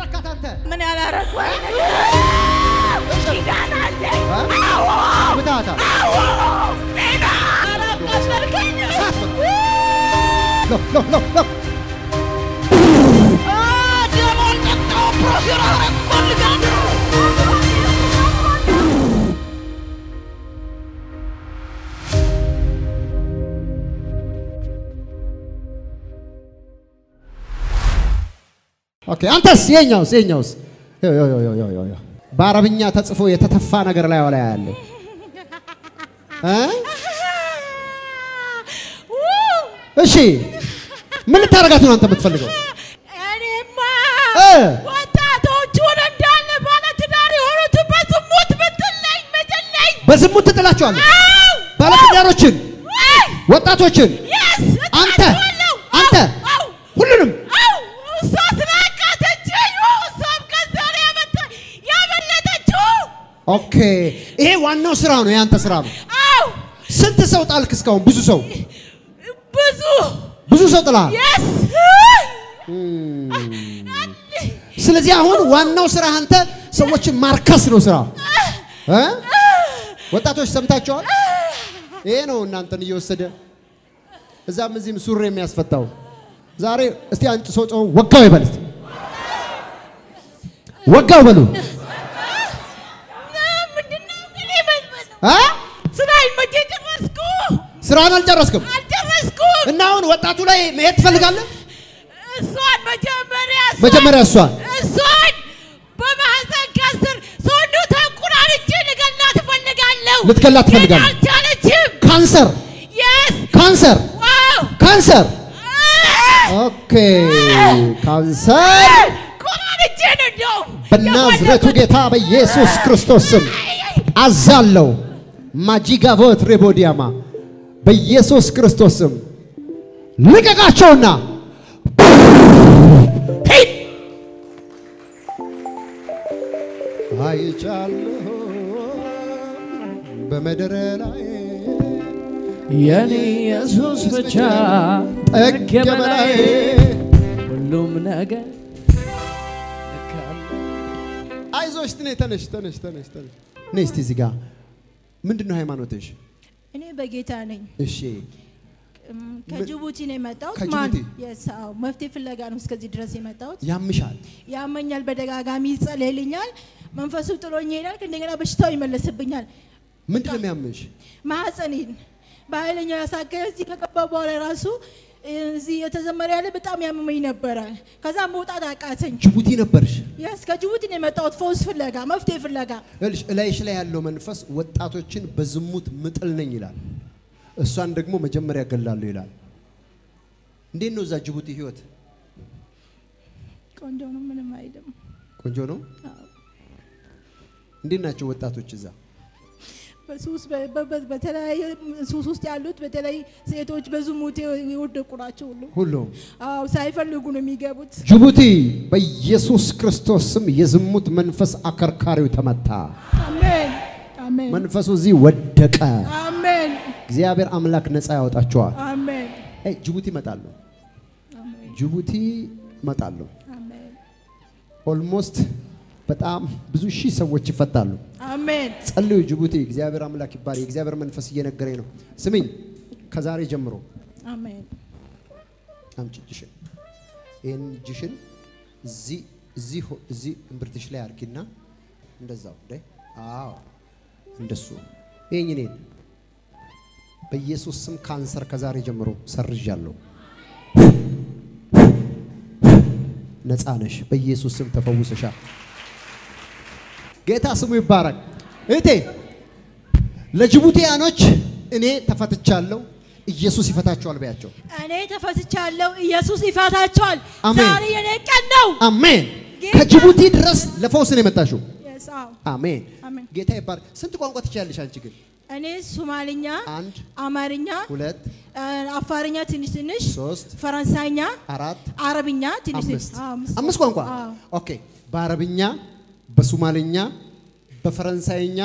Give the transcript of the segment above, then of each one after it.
አረካት አንተ? ምን ያላረኩ ኪዳን አለኝ። ምታታ አላቃሸልከኝ ሎ ሎ ሎ ሎ ደሞል ጠጣው ፕሮፌር አረግ ፈልጋለሁ ኦኬ አንተስ የኛውስ የኛውስ ዮ ዮ ዮ ዮ ዮ ዮ በአረብኛ ተጽፎ የተተፋ ነገር ላይ ላይ ያለ እ እሺ ምን ልታረጋት ነው አንተ የምትፈልገው? እኔማ እ ወጣቶቹን እንዳለ ባለትዳር የሆኑትን በዝሙት ብትለኝ ምትለኝ በዝሙት ትጥላቸዋለህ። ባለትዳሮችን፣ ወጣቶችን የስ አንተ አንተ ሁሉንም እሷ ስላቃተችኝ እሷም ከዛ ነው ያመጣ- ያመለጠችው ኦኬ። ይሄ ዋናው ስራ ነው፣ የአንተ ስራ ነው። አው ስንት ሰው ጣልክ እስካሁን? ብዙ ሰው ብዙ ብዙ ሰው ጥለሃል። የስ ስለዚህ አሁን ዋናው ስራ አንተ ሰዎችን ማርከስ ነው ስራ እ ወጣቶች ሰምታችኋል። ይሄ ነው እናንተን እየወሰደ እዛም እዚህም ሱሪ የሚያስፈታው። ዛሬ እስቲ አንጭ ሰው ጮህ ወጋው ይበል እስቲ ወጋው በሉ ምንድነው ግን ይመስል እ ስራዬን መቼ ጨረስኩ ስራን አልጨረስክም አልጨረስኩም እና አሁን ወጣቱ ላይ መሄድ ትፈልጋለህ? እሷን መጀመሪያ እሷን- መጀመሪያ እሷን እሷን በማህፀን ከስር ሰውነቷን ቁራርጬ ልገላት እፈልጋለሁ። ልትገላት ግን ትፈልጋለህ? አልቻለችም። ካንሰር የስ ካንሰር ዋው ካንሰር ኦኬ ካንሰር ቁራርጬ ነው እንደውም በናዝሬቱ ጌታ በኢየሱስ ክርስቶስ ስም አዛለው ማጂጋቮት ሬቦዲያማ በኢየሱስ ክርስቶስ ስም ልቀቃቸውና ሂድ። አይቻለሁ በምድር ላይ የኔ ኢየሱስ ብቻ ጠግ በላይ ሁሉም ነገር ልክ አለ። አይዞሽ ትኔ ተነሽ ተነሽ ተነሽ ተነሽ ነይ እስቲ እዚህ ጋር ምንድን ነው ሃይማኖትሽ? እኔ በጌታ ነኝ። እሺ እም፣ ከጅቡቲ ነው የመጣሁት። ከጅቡቲ? የስ አዎ፣ መፍትሄ ፍለጋ ነው እስከዚህ ድረስ የመጣሁት። ያምሻል። ያመኛል፣ በደጋጋሚ ይጸለይልኛል፣ መንፈሱ ጥሎኝ ይሄዳል። እንደገና በሽታው ይመለስብኛል። ምንድን ነው የሚያምሽ? ማህፀኔን በኃይለኛው ያሳከለ እዚህ ከገባ በኋላ ራሱ እዚህ የተዘመረ ያለ በጣም ያመመኝ ነበረ። ከዛ መውጣት አቃተኝ። ጅቡቲ ነበርሽ። የስ ከጅቡቲ ነው የመጣሁት ፈውስ ፍለጋ፣ መፍትሄ ፍለጋ። ይኸውልሽ እላይሽ ላይ ያለው መንፈስ ወጣቶችን በዝሙት ምጥል ነኝ ይላል። እሷን ደግሞ መጀመሪያ ገላለሁ ይላል። እንዴት ነው እዛ ጅቡቲ ህይወት? ቆንጆ ነው፣ ምንም አይልም። ቆንጆ ነው። አዎ። እንዴት ናቸው ወጣቶች እዛ? በሱስ በ- በ- በተለያየ ሱስ ውስጥ ያሉት በተለይ ሴቶች በዝሙት የወደቁ ናቸው ሁሉ ሁሉም አዎ ሳይፈልጉ ነው የሚገቡት። ጅቡቲ በኢየሱስ ክርስቶስ ስም የዝሙት መንፈስ አከርካሪው ተመታ። አሜን አሜን መንፈሱ እዚህ ወደቀ። አሜን እግዚአብሔር አምላክ ነፃ ያወጣቸዋል። አሜን አይ ጅቡቲ እመጣለሁ፣ አሜን ጅቡቲ እመጣለሁ። አሜን ኦልሞስት በጣም ብዙ ሺህ ሰዎች ይፈታሉ። አሜን ጸልዩ ጅቡቲ። እግዚአብሔር አምላክ ይባል። የእግዚአብሔር መንፈስ እየነገረኝ ነው። ስሚኝ፣ ከዛሬ ጀምሮ አሜን አምጪ እጅሽን፣ ይህን እጅሽን እዚህ እዚህ ሆ- እዚህ እምብርትሽ ላይ አርጊና እንደዛው ደ አዎ፣ እንደሱ ይህኝ እኔን በኢየሱስ ስም ካንሰር ከዛሬ ጀምሮ ሰርዣለሁ። ነፃ ነሽ። በኢየሱስ ስም ተፈውሰሻል። ጌታ ስሙ ይባረክ። እህቴ ለጅቡቲያኖች እኔ ተፈትቻለሁ፣ ኢየሱስ ይፈታቸዋል በያቸው። እኔ ተፈትቻለሁ። ኢየሱስ ይፈታቸዋል። አሜን። ዛሬ የኔ ቀን ነው። አሜን። ጌታ- ከጅቡቲ ድረስ ለፈውስ ነው የመጣሽው። Yes, አዎ። አሜን። አሜን። ጌታ ይባረክ። ስንት ቋንቋ ትችያለሽ አንቺ ግን? እኔ ሶማልኛ፣ አንድ፣ አማርኛ፣ ሁለት፣ አ፣ አፋርኛ ትንሽ ትንሽ፣ ሶስት፣ ፈረንሳይኛ፣ አራት፣ አረብኛ ትንሽ ትንሽ። አምስት አዎ፣ አምስት ቋንቋ አዎ። ኦኬ። በአረብኛ፣ በሶማልኛ፣ በፈረንሳይኛ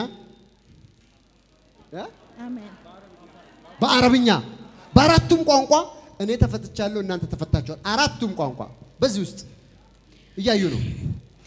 እ? አሜን በአረብኛ በአራቱም ቋንቋ እኔ ተፈትቻለሁ፣ እናንተ ተፈታችኋል። አራቱም ቋንቋ በዚህ ውስጥ እያዩ ነው።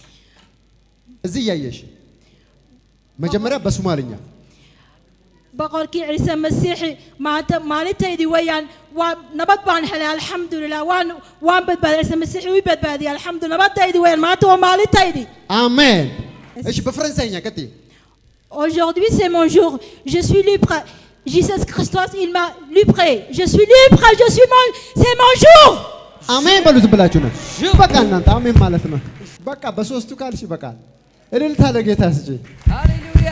እዚህ እያየሽ መጀመሪያ በሶማልኛ boqorkii ciise masiixi maanta maalintaydii weeyaan waa nabad baan helay alxamdulilah waan waan badbaaday ciise masiixi ii badbaadiyay alxamdu nabadaydii weeyaan maanta waa maalintaydii አሜን። እሺ በፈረንሳይኛ ቀጥይ። aujourd'hui c'est mon jour je suis libre Jésus Christos il m'a livré je suis libre je suis mon c'est mon jour አሜን በሉ ዝም ብላችሁ ነው። በቃ እናንተ አሜን ማለት ነው። በቃ በሶስቱ ካልሽ ይበቃል። እልልታ ለጌታ ስጪ። ሃሌሉያ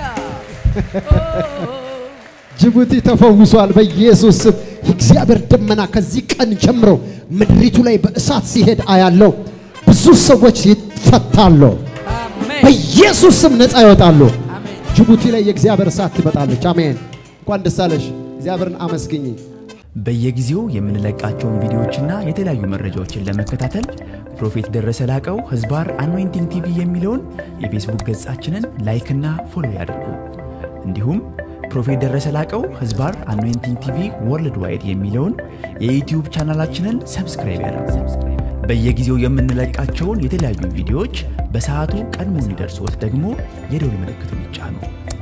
ጅቡቲ ተፈውሷል በኢየሱስ ስም። የእግዚአብሔር ደመና ከዚህ ቀን ጀምሮ ምድሪቱ ላይ በእሳት ሲሄድ አያለው። ብዙ ሰዎች ይፈታሉ። አሜን በኢየሱስ ስም ነፃ ይወጣሉ። አሜን ጅቡቲ ላይ የእግዚአብሔር እሳት ትመጣለች። አሜን። እንኳን ደስ አለሽ። እግዚአብሔርን አመስግኝ። በየጊዜው የምንለቃቸውን ቪዲዮዎችና የተለያዩ መረጃዎችን ለመከታተል ፕሮፌት ደረሰ ላቀው ህዝባር አኖይንቲንግ ቲቪ የሚለውን የፌስቡክ ገጻችንን ላይክና ፎሎ ያድርጉ። እንዲሁም ፕሮፌት ደረሰ ላቀው ህዝባር አኖይንቲንግ ቲቪ ወርልድ ዋይድ የሚለውን የዩትዩብ ቻናላችንን ሰብስክራይብ ያድርጉ። በየጊዜው የምንለቃቸውን የተለያዩ ቪዲዮዎች በሰዓቱ ቀድሞ እንዲደርሶት ደግሞ የደውል ምልክቱን ይጫኑ።